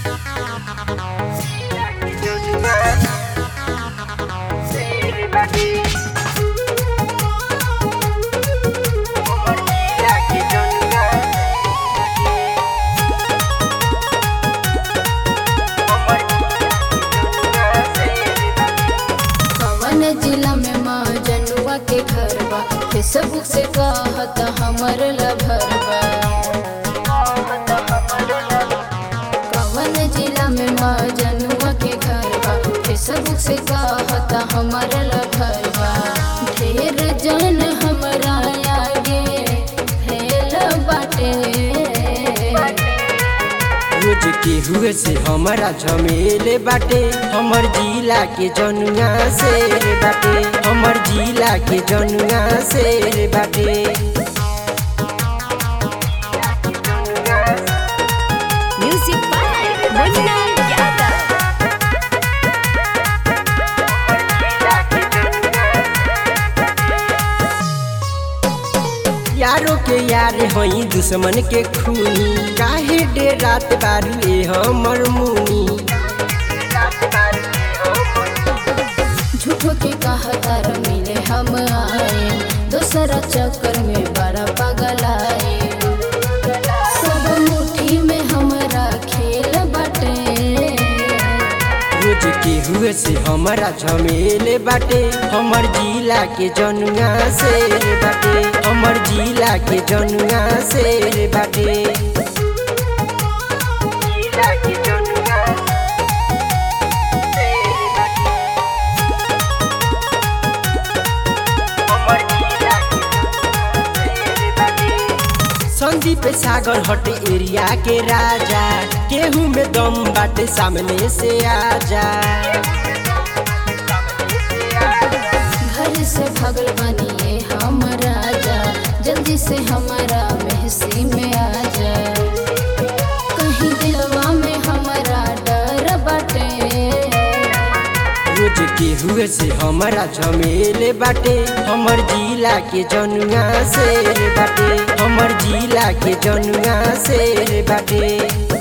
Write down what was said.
कवन जिला में माँ जनुआ के घर बा फेसबुक से कहत हमर लभरबा कवन जिला में माँ जनुआ के घर बा फेसबुक से कहत हमर लभरबा ढेर जन हमरा आगे फैल बाटे रोज के हुए से हमारा झमेले बाटे हमर जिला के जनुआ शेर बाटे हमर जिला के जनुआ शेर बाटे Music by Munna Yadav. यारो के यार हई दुश्मन के खूनी काहे डे रात बारू ए हमर मुनी झूठो के कहतार मिले हम आए दूसरा चक्कर में बड़ा पागल आए सब मुट्ठी में हमरा खेल बाटे रोज के हुए से हमारा झमेले बाटे हमर जिला के जनुआ शेर बाटे हमर जिला के जनुआ शेर बाटे संदीप सागर हट एरिया के राजा केहू में दम बाटे सामने से आजा घर से भगल बनिए हम राजा जल्दी से हमारा महसी में आ जा कहीं दिलवा में हमारा डर बाटे रोज के हुए से हमारा झमेले बाटे हमर जिला के जनुआ शेर बाटे हमर जिला के जनुआ शेर बाटे